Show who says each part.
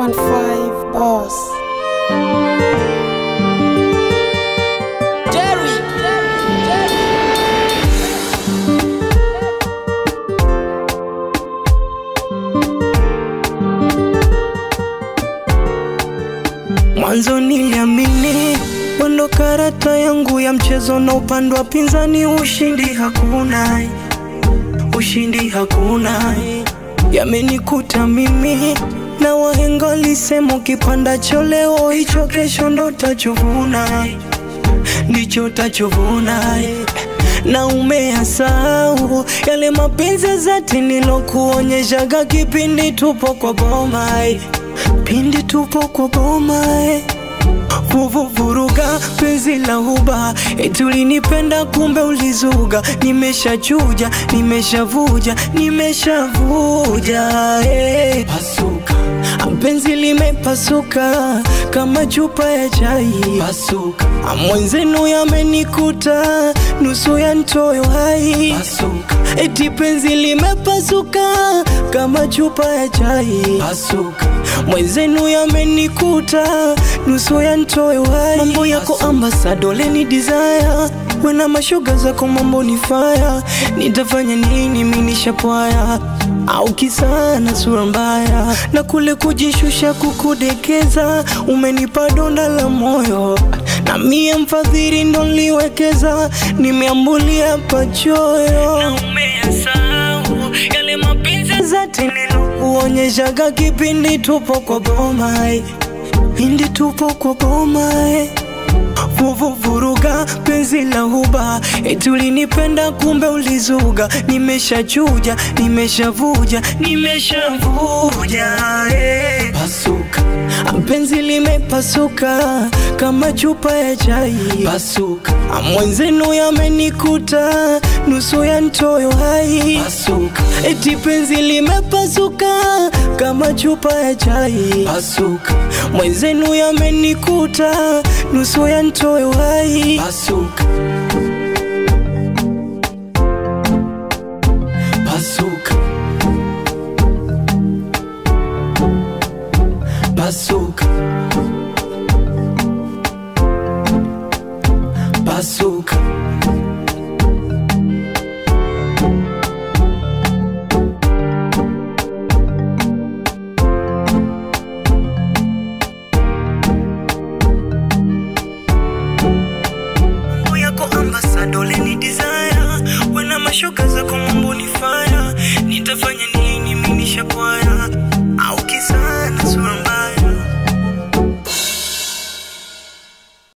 Speaker 1: 215 Boss.
Speaker 2: Jerry.
Speaker 3: Mwanzo niliamini wendo karata yangu ya mchezo na upande wa pinzani, ushindi hakuna, ushindi hakuna. Yamenikuta mimi na wahenga walisema, ukipanda cho leo hicho kesho ndo tachovuna, ndicho tachovuna na umeyasahau yale mapenzi ya dhati nilokuonyeshaga kipindi tupo kwa boma pindi tupo kwa boma vuvuvuruga penzi la huba eti ulinipenda kumbe ulizuga nimeshachuja nimeshavuja nimeshavuja eh. pasuka penzi limepasuka kama chupa ya chai pasuka mwenzenu yamenikuta nusu ya ntoyo hai pasuka eti penzi limepasuka kama chupa ya chai pasuka mwenzenu yamenikuta nusu ya ntoyo hai mambo yako ambasado leni desire wena mashoga zako mambo ni faya nitafanya nini minishapwaya au kisana sura mbaya na kule kujishusha kukudekeza umenipa donda la moyo na mie mfadhili ndo nliwekeza nimeambulia pachoyo na umeyasahau yale mapenzi zati nilokuonyeshaga kipindi tupo kwa boma pindi tupo kwa boma vuvuvuruga penzi la huba eti ulinipenda kumbe ulizuga nimeshachuja nimeshavuja nimeshavuja eh. pasuka penzi limepasuka kama chupa ya chai pasuka mwenzenu yamenikuta nusu ya ntoyo hai pasuka eti penzi limepasuka kama chupa ya chai pasuka mwenzenu yamenikuta nusu ya ntoyo hai pasuka pasuka pasuka pasuka